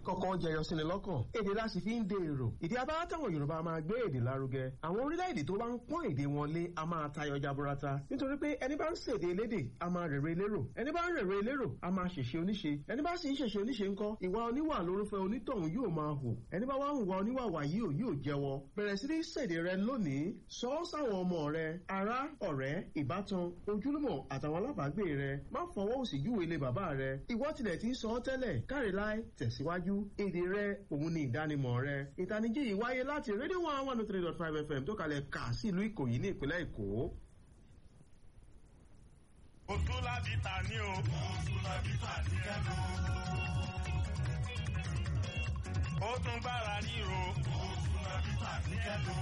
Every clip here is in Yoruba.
kọ́kọ́ jẹyọ síni lọ́kàn èdè la sì fi ń de èrò ìdí abáwá táwọn yorùbá máa gbé èdè lárugẹ àwọn orílẹ̀-èdè tó bá ń pọ́n èdè wọn lé a máa tayọ jaburata nítorí pé ẹni bá ń ṣèdè elédè a máa rèrè elérò ẹni bá ń rèrè elérò a máa ṣèṣe oníṣe ẹni bá sì ń ṣèṣe oníṣe ńkọ́ ìwà oníwà lórúfẹ́ onítọ̀hún yóò máa hù ẹni bá wá ń wà oníwà wàyí ò yóò jẹ́wọ́ bẹ̀rẹ̀ sí ní ṣèdè rẹ lónìí sọ ọ́ sáwọn ọmọ rẹ ará ọ̀rẹ́ ìbátan ojúlùmọ̀ àtàwọn alábàágbé rẹ má fọwọ́ òsì júwe ilé bàbá rẹ ìwọ tilẹ̀ ti ń sọ ọ́ tẹ́lẹ̀ káre láì tẹ̀síwájú èdè rẹ òun ni ìdánimọ̀ rẹ ìtanijí yìí wáyé láti rédíò one one three dot five fm tó kalẹ̀ kà sí ìlú ìkòyí ní ìpínlẹ̀ èkó. Oṣù làbítà ní o. Oṣù làbítà ní ẹnu. Ó tún gbára ríro. Oṣù làbítà ní ẹnu.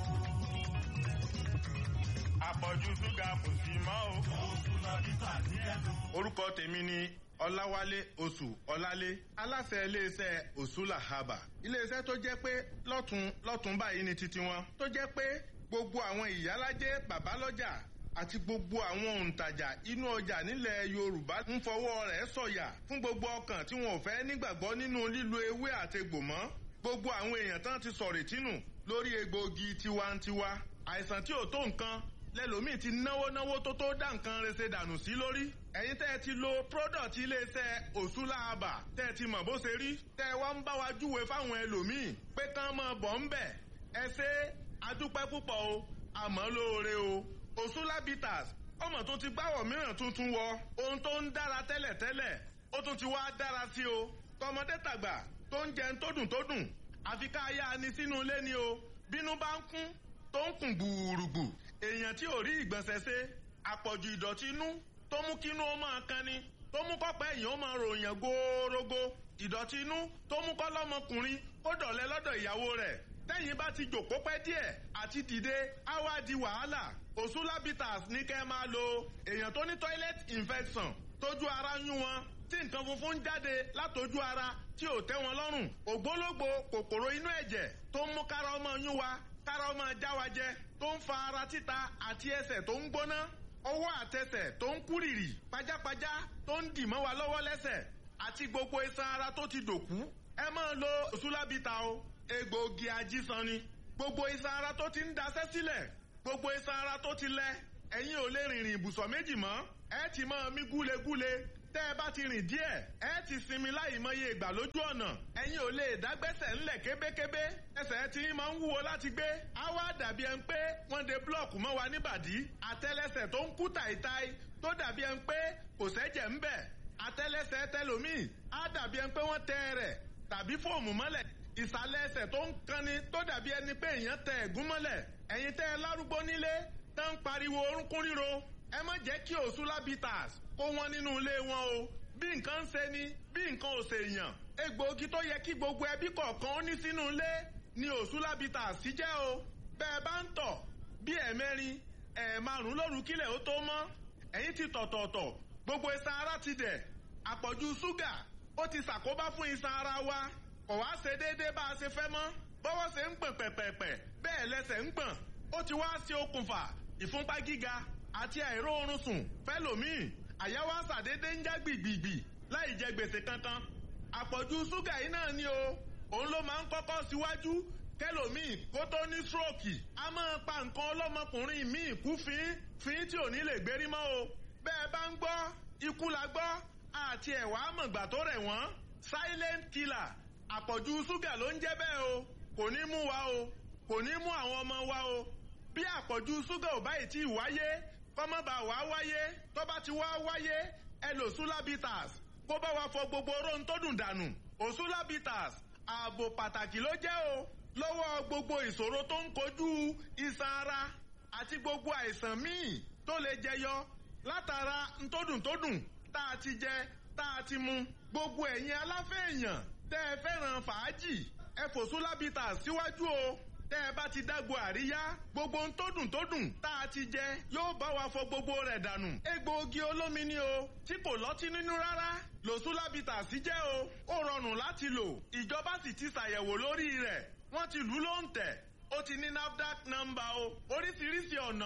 Àpọ̀jù ṣúgà kò sí mọ́ o. Oṣù làbítà ní ẹnu. Orúkọ tèmi ni Ọláwálé Oṣù Ọlálé aláṣẹ iléeṣẹ́ Òṣùlà Haba iléeṣẹ́ tó jẹ́ pé lọ́tún lọ́tún báyìí ni titi wọn tó jẹ́ pé gbogbo àwọn ìyálájẹ́ bàbálọ́jà àti gbogbo àwọn òǹtajà inú ọjà nílẹ̀ Yorùbá ń fọwọ́ rẹ̀ sọ̀yà fún gbogbo ọkàn tí wọn ò fẹ́ nígbàgbọ́ nínú lílo ewé àtegbò mọ́ gbogbo àwọn èèyàn tán ti sọ̀rọ̀ tínú lórí egbòogi tiwantiwa àìsàn tí ò tó nǹkan lẹ́lòmíì ti náwó náwó tó tó dá nǹkan rese dànù sí lórí ẹ̀yin tẹ́ ẹ ti lo product iléeṣẹ́ Òṣùlà Àbà tẹ́ ẹ ti mọ̀ bó ṣe rí tẹ́ ẹ wá ń bá wa júwe fáwọn ẹlòmíì pé kán mọ̀ bọ̀ ń bẹ̀ ẹ ṣe adúpẹ́ púpọ̀ o àmọ́ lóore o Òṣùlà bitters ọmọ tó ti gbáwọ̀ mìíràn tuntun wọ ohun tó ń dára tẹ́lẹ̀ tẹ́lẹ̀ ó tún ti wá dára sí o tọmọdé tàgbà tó ń jẹun tó dùn tó dùn àfi ká yá ni sínú ilé ni o bínú bá ń kún tó ń kùn gbùrùgbù èèyàn tí ò rí ìgbọ̀nsẹ̀ ṣe àpọ̀jù ìdọ̀tí inú tó mú kínú ó máa kan ni tó mú kọ́pẹ́ èèyàn ó máa ròyìn góórógó ìdọ̀tí inú tó mú kọ́ lọ́mọkùnrin ó dọ̀lẹ́ lọ́dọ̀ ìyàwó rẹ̀ tẹ́yìn bá ti jòkó pẹ́ díẹ̀ àti dìde á wá di wàhálà Òṣùlà bitters ní kẹ́ máa lo èèyàn tó ní toilet infection tójú ara yún wọn tí nǹkan funfun ń jáde látojú ara tí ò tẹ́ wọn lọ́rùn ògbólógbò kòkòrò inú ẹ̀jẹ̀ tó ń mú kára ọmọ yún wa kára ọmọ já wa jẹ tó ń fa ara títa àti ẹsẹ̀ tó ń gbóná ọwọ́ àtẹsẹ̀ tó ń kúrìrì pajápajá tó ń dì mọ́ wa lọ́wọ́ lẹ́sẹ̀ àti gbogbo iṣan ara tó ti dòkú ẹ máa lo Òṣùlà bitters o egbòogi ajísan ni gbogbo iṣan ara tó ti ń daṣẹ́ sílẹ̀ gbogbo iṣan ara tó ti lẹ ẹ̀yin ò lè rìnrìn ibùsọ̀ méjì mọ́ ẹ ti máa mí gúlegúle tẹ́ ẹ bá ti rìn díẹ̀ ẹ ti sinmi láì mọye ìgbà lójú ọ̀nà ẹ̀yin ò lè dágbẹ́sẹ̀ ńlẹ̀ kébékébé ẹsẹ̀ tí máa ń wúwo láti gbé á wá dàbí ẹni pé wọ́n de búlọ̀kù mọ́ wa níbàdí àtẹ́lẹsẹ̀ tó ń kú tàìtàì tó dàbí ẹni pé kò sẹ́jẹ̀ ń bẹ̀ àtẹ́lẹsẹ̀ tẹlòmíì á dàbí ẹni pé wọ́n tẹ rẹ̀ tàbí fóòmù mọ́lẹ̀ ìsàlẹ̀ ẹsẹ̀ tó ń kanni tó dàbí ẹni pé èèyàn tẹ ẹ̀gún mọ́lẹ̀ ẹ̀yin tẹ́ ẹ lárúgbó nílé tán ń pariwo orúnkún ríro ẹ má jẹ́ kí Òṣùlà bitters kó wọn nínú ilé wọn o bí nǹkan ń ṣe ni bí nǹkan ò ṣe èèyàn egbòogi tó yẹ kí gbogbo ẹbí kọ̀ọ̀kan ó ní sínú ilé ni Òṣùlà bitters sí jẹ́ o bẹ́ẹ̀ bá ń tọ̀ bí ẹ̀mẹ́rin ẹ̀ẹ̀márùn lóru kílẹ̀ ó tó mọ́ ẹ̀yin ti tọ̀tọ̀ọ̀tọ̀ gbogbo iṣan ara ti dẹ̀ àpọ̀jù ṣúgà ó ti ṣàkóbá fún iṣan ara wa kò wá ṣe déédéé bá a ṣe fẹ́ mọ́ bọ́wọ́ ṣe ń gbọ̀n pẹ̀pẹ̀pẹ̀ bẹ́ẹ̀ lẹ́sẹ̀ ń gbọ̀n ó ti wá sí okùnfà ìfúnpá gíga àti àìróorun sùn fẹ́lòmíì àyà wa ṣàdédé ń já gbìgbìgbì láì jẹ gbèsè kankan àpọ̀jù ṣúgà yìí náà ni o òun ló máa ń kọ́kọ́ síwájú kẹlòmíì kó tó ní stroke a máa pa nǹkan ọlọ́mọkùnrin míì kú fín fín tí ò ní lè gbérí mọ́ o bẹ́ẹ̀ bá ń gbọ́ ikú la gbọ́ àti ẹ̀wà àmọ̀gbà tó rẹ̀ wọ́n silent killer àpọ̀jù ṣúgà ló ń jẹ́ bẹ́ẹ̀ o kò ní mú wa o kò ní mú àwọn ọmọ wa o bí àpọ̀jù ṣúgà ò báyìí tí ì wáyé kọ́mọ́bà wá wáyé tó bá ti wá wáyé ẹ lò Òṣùlà bitters kó bá wa fọ gbogbo oró tó dùn dànù Òṣùlà bitters ààbò pàtàkì ló jẹ́ o lọ́wọ́ gbogbo ìṣòro tó ń kojú iṣan ara àti gbogbo àìsàn míì tó lè jẹyọ látara ntódùntódùn tá a ti jẹ tá a ti mu gbogbo ẹ̀yin aláfẹ́ èèyàn tẹ́ ẹ fẹ́ràn fàájì ẹ fòṣùlà bitters síwájú o tẹ́ ẹ bá ti dágbo àríyá gbogbo ohun tó dùn tó dùn tá a ti jẹ yóò bá wa fọ gbogbo rẹ̀ dànù. egbòogi olómi ni o tí kò lọ́tí nínú rárá lòṣùlà bitters jẹ́ o ó rọrùn láti lò ìjọba sì ti ṣàyẹ̀wò lórí rẹ̀ wọ́n ti lù ú lóǹtẹ̀ ó ti ní NAFDAC nọ́mbà o oríṣiríṣi ọ̀nà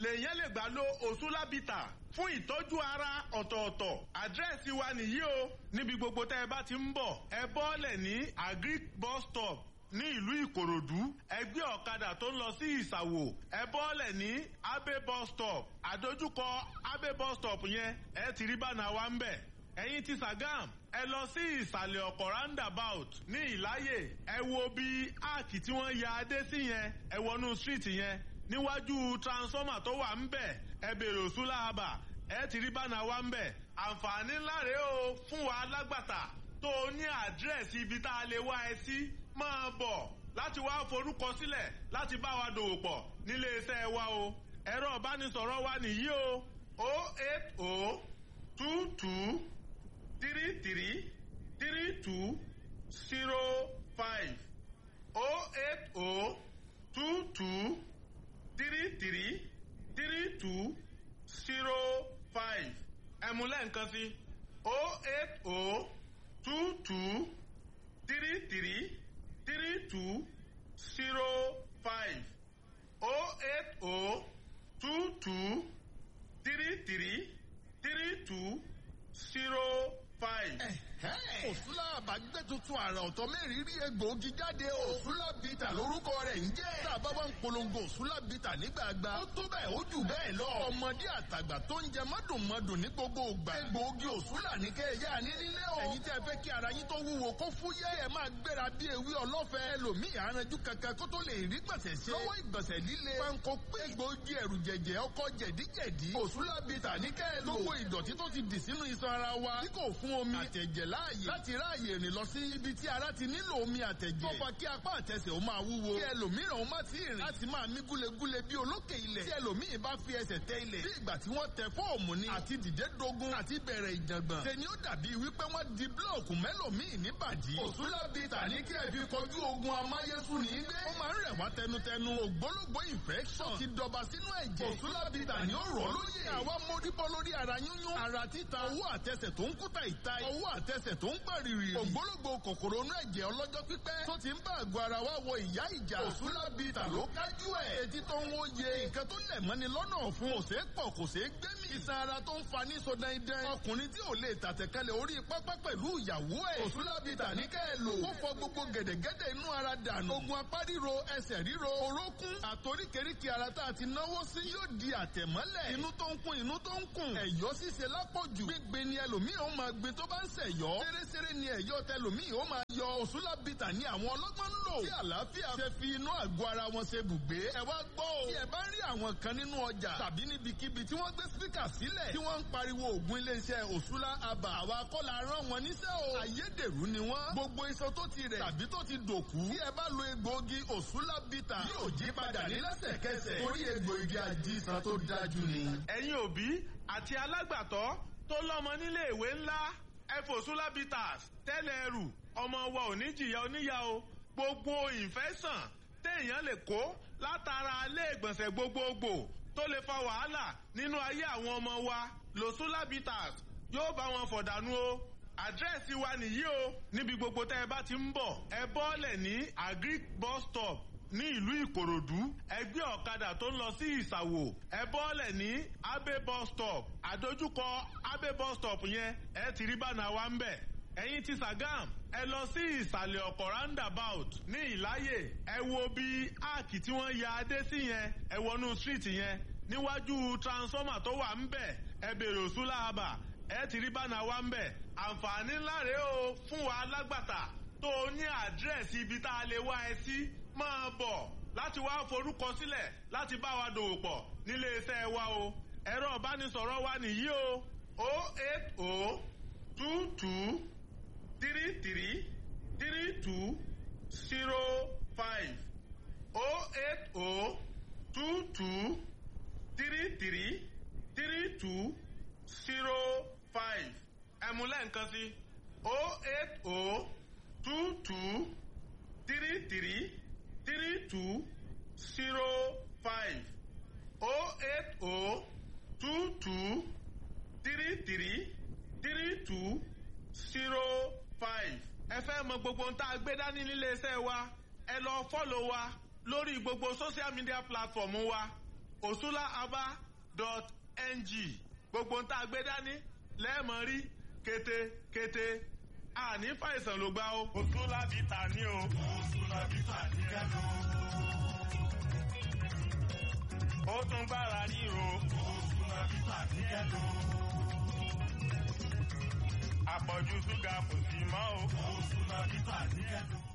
lèyàn lè gbà lo òsúlábìtà fún ìtọ́jú ara ọ̀tọ̀ọ̀tọ̀ àdírẹ́sì wa nìyí o níbi gbogbo tẹ́ ẹ bá ti ń bọ̀ ẹ bọ́ọ̀lẹ̀ ní agric bus stop ní ìlú ìkòròdú ẹgbẹ́ ọ̀kadà tó ń lọ sí ìsàwò ẹ bọ́ọ̀lẹ̀ ní abe bus stop àdójúkọ abe bus stop yẹn ẹ ti rí bánà wa ń bẹ̀ ẹ̀yin ti sàgám ẹ lọ sí ìsàlẹ̀ ọ̀kọ̀ roundabout ní ìláyè ẹ wo bí áàkì tí wọ́n ya adé sí yẹn ẹ wọnú street yẹn níwájú transformer tó wà ń bẹ̀ ẹ bèrè òsúlà àbà ẹ ti rí bánà wa ń bẹ̀ àǹfààní ńlá rèé o fún wa alágbàtà tó o ní àdírẹ́sì ibi tá a lè wá ẹ sí máa bọ̀ láti wá forúkọ sílẹ̀ láti bá wa dòwò pọ̀ nílé iṣẹ́ wa o ẹ̀rọ ìbánisọ̀rọ̀ wa nìyí o o eight o two two three three three two zero five o eight o two two three three three two zero five ẹ̀múlẹ̀ nǹkan sí o eight o two two three three three two zero five o eight o two two three three three two zero five. òsúlà àbágbé tuntun àrà ọ̀tọ̀ mẹ́rin rí egbòogi jáde o. òsúlà bìtà lórúkọ rẹ̀ ń jẹ́. tá a bá wá ń polongo òsúlà bìtà nígbàgbà. ó tó bẹ́ẹ̀ ó jù bẹ́ẹ̀ lọ. ọmọdé àtàgbà tó ń jẹ mọ́dùnmọ́dùn ní gbogbo ìgbà. egbòogi òsúlà ní kẹ́ ẹ yá ní nílé o. ẹ̀yin tẹ́ fẹ́ kí ara yín tó wúwo kó fúyẹ́ ẹ máa gbéra bí ewé ọlọ́fẹ́. ẹlòmíì aranjú kankan kó tó lè rí gbọ̀nsẹ̀ ṣe. lọ́wọ́ ìgbọ̀nsẹ̀ líle. panko pé egbòogi ẹ̀rù jẹ̀jẹ̀ ọkọ̀ jẹ̀díjẹ̀dí. òsúlà bìtà ní kẹ́ ẹ lò. gbogbo ìdọ̀tí tó ti dì sínú iṣan ara wa. tí kò fún omi àtẹ̀jẹ̀ láàyè láti ráàyè rìn lọ sí ibi tí ara ti nílò omi àtẹ̀jẹ̀. tó fa kí apá àtẹsẹ̀ ó máa wúwo. kí ẹlòmíràn ó má ti rìn láti máa mí gúlegúle bí olókè ilẹ̀. tí ẹlòmíì bá fi ẹsẹ̀ tẹ ilẹ̀. bí ìgbà tí wọ́n tẹ fóòmù ni. àti dìde dogun àti bẹ̀rẹ̀ ìjàngbọ̀n. tẹni ó dàbí wípé wọ́n di búlọ̀kù mẹ́lòmíì níbàdí. òsúlá bìtà ní kí ẹ fi kọjú ogun amáyésù ní gbé. ó máa ń rẹ̀ wá tẹnutẹnu. ògbólógbó infection ti dọba sínú ẹ̀jẹ̀. òsúlá bìtà ní ó rọ̀ lóye. àwa móríbọ́ lórí ara yúnyún. ara títa owó àtẹsẹ̀ tó ń kúta ìta. owó àtẹsẹ̀ tó ń gbàrìrì. ògbólógbò kòkòrò inú ẹ̀jẹ̀ ọlọ́jọ́ pípẹ́. tó ti ń bá àgọ́ ara wa wọ ìyá ìjà. òsúlá bìtà ló kájú ẹ̀. etí tó ń wóye. nǹkan tó lẹ̀ mọ́ni lọ́nà ọ̀fun. kò ṣeé pọ̀ kò ṣeé gbẹ́mì. iṣan ara tó ń fa ní sọdẹ́ndẹ́n. ọkùnrin tí ò lè tàtẹ̀kálẹ̀ orí pápá pẹ̀lú ìyàwó ẹ̀. òsúlá bìtà ní kẹ́ ẹ lò. ó fọ gbogbo gẹ̀dẹ̀gẹ̀dẹ̀ inú ara dànù. ogun apá ríro ẹsẹ̀ ríro orókún. àtoríkèríkè ara tá a ti náwó sí yóò di àtẹ̀mọ́lẹ̀. inú tó ń kún inú tó ń kún. ẹ̀yọ́ ṣíṣe lápọ̀jù. gbígbé ni ẹlòmíì ó máa gbé tó bá ń ṣẹ̀yọ́. ṣeréṣeré ni ẹ̀yọ́ tẹlòmíì ó máa yọ òṣùlá bìtà ní àwọn ọlọ́gbọ́n ń lò. tí àlàáfíà ṣe fi inú àgọ́ ara wọn ṣe bùgbé. ẹ wá gbọ́ o. tí ẹ bá rí àwọn kan nínú ọjà tàbí níbikíbi tí wọ́n gbé spíkà sílẹ̀ tí wọ́n ń pariwo ògùn iléeṣẹ́ òṣùlá àbà àwa kọ́la rán wọn níṣẹ́ o. ayédèrú ni wọ́n. gbogbo iṣan tó ti rẹ̀ tàbí tó ti dòkú. tí ẹ bá lo egbòogi òṣùlá bìtà yóò jí padà ní lẹ́sẹ̀kẹsẹ̀. torí egbòogi àjíṣan tó dájú ni. ẹ̀yin òbí àti alágbàtọ́ tó lọ́mọ nílé ìwé ńlá ẹfòsúlá bitters tẹ́lẹ̀ ẹrù ọmọ wa ò ní jìyà oníyà o gbogbo ìfẹ́sàn téèyàn lè kó látara ilé ìgbọ̀nsẹ̀ gbogbogbò tó lè fa wàhálà nínú ayé àwọn ọmọ wa lòsúlá bitters yóò bá wọn fọ̀dànù o àdírẹ́sì wa nìyí o níbi gbogbo tẹ́ ẹ bá ti ń bọ̀ ẹ bọ́ọ̀lẹ̀ ní agric bus stop ní ìlú ìkòròdú ẹgbẹ́ ọ̀kadà tó ń lọ sí ìsàwò ẹ bọ́ọ̀lẹ̀ ní abe bus stop àdójúkọ abe bus stop yẹn ẹ ti rí bánà wa ń bẹ̀ ẹ̀yin ti sàgám ẹ lọ sí ìsàlẹ̀ ọ̀kọ̀ roundabout ní ìláyè ẹ wo bí áàkì tí wọ́n ya adé sí yẹn ẹ wọnú street yẹn níwájú transformer tó wà ń bẹ̀ ẹ bèrè òsúlà àbà ẹ ti rí bánà wa ń bẹ̀ àǹfààní ńlá rèé o fún wa alágbàtà tó o ní àdírẹ́sì ibi tá a lè wá ẹ sí máa bọ̀ láti wá forúkọ sílẹ̀ láti bá wa dòwò pọ̀ nílé iṣẹ́ wa o ẹ̀rọ ìbánisọ̀rọ̀ wa nìyí o o eight o two two three three three two zero five o eight o two two three three three two zero five ẹ̀múlẹ̀ nǹkan sí o eight o two two three three three two zero five oh eight oh two two three three three two zero five. ẹ fẹ́ mọ gbogbo ohun tá a gbé dání nílé iṣẹ́ wa ẹ lọ fọ́lọ̀ wa lórí gbogbo social media platform wa osulahaba.ng gbogbo ń tá a gbé dání lẹ́ẹ̀mọ́ rí kété-kété àní fàìsàn ló gbá o. osulabita ní o. osulabita ní kẹ́lò. ó tún gbára ríro. osulabita ní kẹ́lò. àpọ̀jù ṣúgà kò sí mọ́ o. osulabita ní kẹ́lò.